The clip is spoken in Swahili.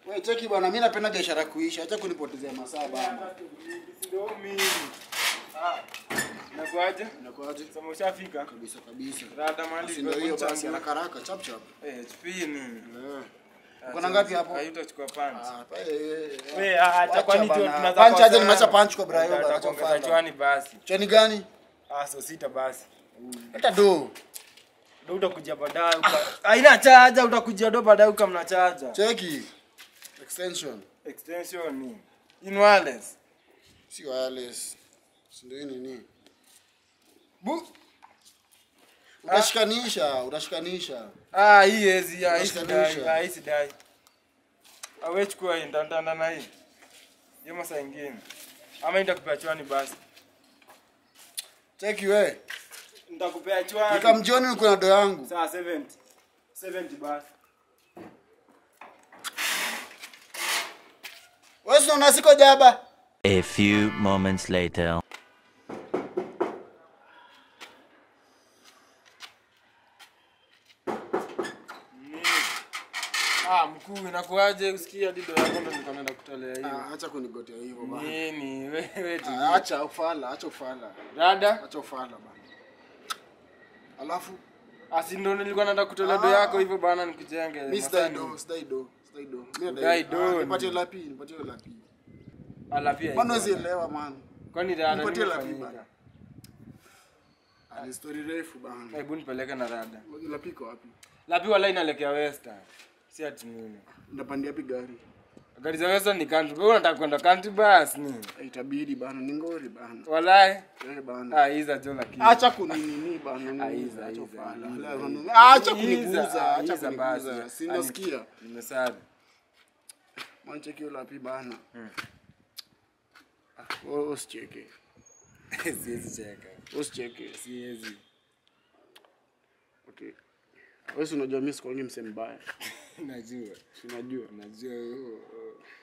Wewe cheki bwana, mimi napenda biashara kuisha. Acha kunipotezea masaa bana. Ndio mimi. Ah. Nakuaje? Inakuaje? Sasa ushafika? Kabisa kabisa. Rada mali Basi ndio hiyo basi, haraka haraka, chap chap. Eh, HP nini? Eh. Uko na ngapi hapo? Haitachukua punch. Ah, pa- eh, eh, eh. Wewe acha kwani tu bana. tunaza Punch aje nimeacha punch kwa Brayo bana, acha Atakuongeza ufala. chwani basi. Chani gani? Ah, so sita basi. Hata do. Ndio utakuja baadaye uka. Haina chaja utakuja ndo baadaye uka mna chaja. Cheki. Extension. Extension ni in wireless. Si wireless. Si ndio hii nini? Bu. Utashikanisha, utashikanisha. Ah, hii hezi ya hii Unashikanisha. sidai, ah, hii sidai. Awe chukua hii ndandanda na hii. Hiyo masaa ingine. Ama nitakupea chwani basi. Cheki we. Nitakupea chwani. Nikamjioni niko na do yangu. Saa 70. 70 basi. Wewe si unaona siko jaba? A few moments later. Ah, mkuu inakuaje usikia dido yako ndo nilikuwa naenda kutolea hiyo. Ah, acha kunigotea hivyo bana. Nini wewe tu. Ah, Acha ufala, acha ufala. Dada, Acha ufala bana. Alafu asi ndo nilikuwa naenda kutolea do yako hivyo bana nikujenge. mimi sidai Masani. do, sidai do, sidai do. Mimi Udai do, Ah, Nipatie lapi, nipatie lapi. Ala pia. Mbona iko. huwezi elewa man? Kwani dada Nipatie lapi nimefanyika. bana. Ah, Ni story refu bana. Hebu nipeleke na rada. Lapi iko wapi? Lapi wala inaelekea Western. Si ati nini. Ndapandia pi gari? Gari za Western ni country. Wewe unataka kwenda country bus nini? Ah, Itabidi bana, ni ngori bana. Walai. Eh bana. Ah, hizo jo lakini. Acha kuninini bana. Aiza, Acha aiza, ufala. aiza. Ah, Acha Aiza, kuniguza, acha aiza basi. kuniguza. Si nasikia. Nimesali. Mancheki hiyo lapi bana. Ah, wewe usicheke. Siwezi cheka. Usicheke. Siwezi. Okay. Wewe si unajua mimi sikuangi msee mbaya. Najua. Si unajua. Najua. oh, oh.